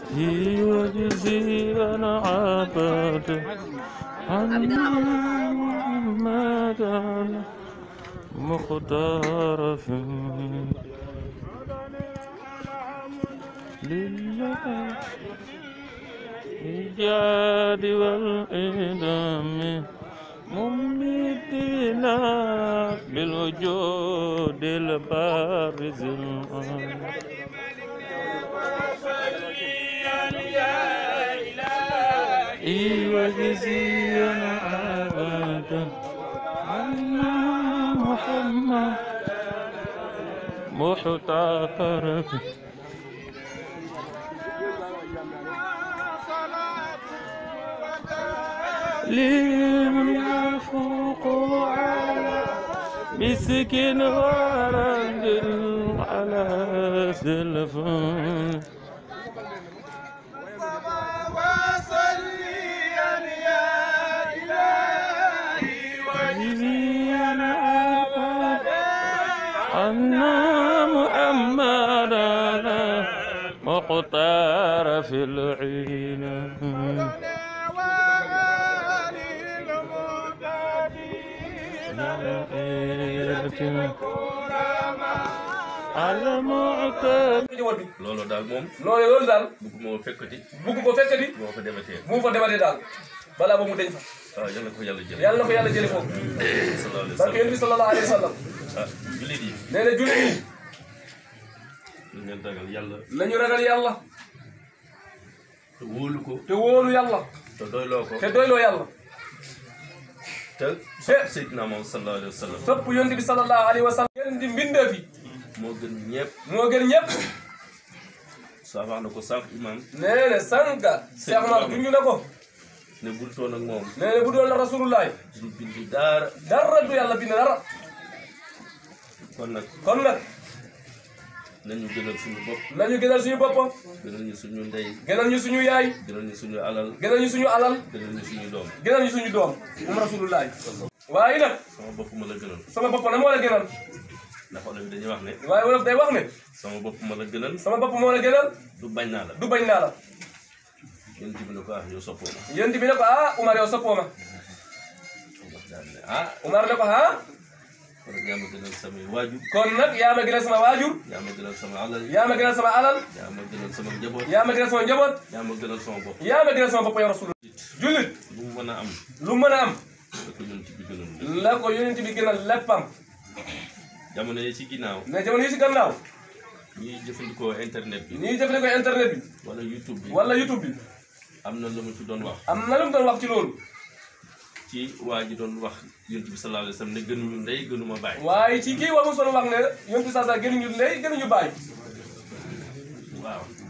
وجزيا عبد محمد مختار في لله الإيجاد والإدام مميتنا بالوجود البارز الآن وجزيا أبدا عنا محمد محتقر لمن يفوق على مسكين ورجل على سلفان أن محمدا مختار في العين المعتد loolu daal moom loolu loolu daal bëgg moo fekkati bugg ko fekkati boo ko dematee bu mu fa dematee daal balaa ba mu deñ fa waaw yal na ko yàlla jël yàlla na ko yàlla jële foofu sallallahu alayhi wa barke yonent bi sallallahu alayhi wa sallam sallam ah jullit yi nee na jullit yi ñu ngeen ragal yàlla nañu ragal yàlla te wóolu ko te wóolu yàlla te doyloo ko te doyloo yàlla te te Seydina moom sallallahu alayhi wa sallam topp yonent bi sallallahu alayhi wa sallam ngeen di mbindeef yi moo gën ñëpp moo gën ñëpp saa wax na ko sànq imam nee na sànqa Cheikh Omar junj na ko ne bul toon ak moom nee na bu doon la rasulullahi du bindi daara dara du yàlla bind dara kon nag kon nag nañu gënal suñu bopp nañu gënal suñu boppam gënal ñu suñu ndey gënal ñu suñu yaay gënal ñu suñu alal gënal ñu suñu alal gënal ñu suñu doom gënal ñu suñu doom moom rasulullahi waaye nag sama bopp ma la gënal sama bopp na moo la gënal ndax wala bi dañuy wax ne waaye wolof day wax ne sama bopp ma la gënal sama bopp moo la gënal du bañ naa la du bañ naa la yéen bi ne ko ah yow soppoo ma yonent bi ne ko ah Umar yow soppoo ma wax daal ne ah Umar ne ko ah kon nag yaa ma gënal samay waajur kon nag yaa ma gënal sama waajur yaa ma gënal sama alal yaa ma gënal sama alal yaa ma gënal sama njaboot yaa ma gënal sama njaboot yaa ma gënal sama bopp yaa ma gënal sama bopp yow rasul jullit lu mu mën a am lu mën a am da ko ñun ci bi gënal la ko yonent bi gënal léppam jamono yi ci ginnaaw ne jamono yi si gannaaw ñuy jëfandikoo internet bi ñuy jëfandikoo internet bi wala youtube bi wala youtube bi am na lu mu ci doon wax am na lu mu doon wax ci loolu ci waa ji doon wax yonent bi sallallahu alayhi wa sallam ne gënuñu ndey gënuma bàyyi waaye ci kii waxu solo wax ne yonent bi saa saa gënuñu ndey gënuñu bàyyi waaw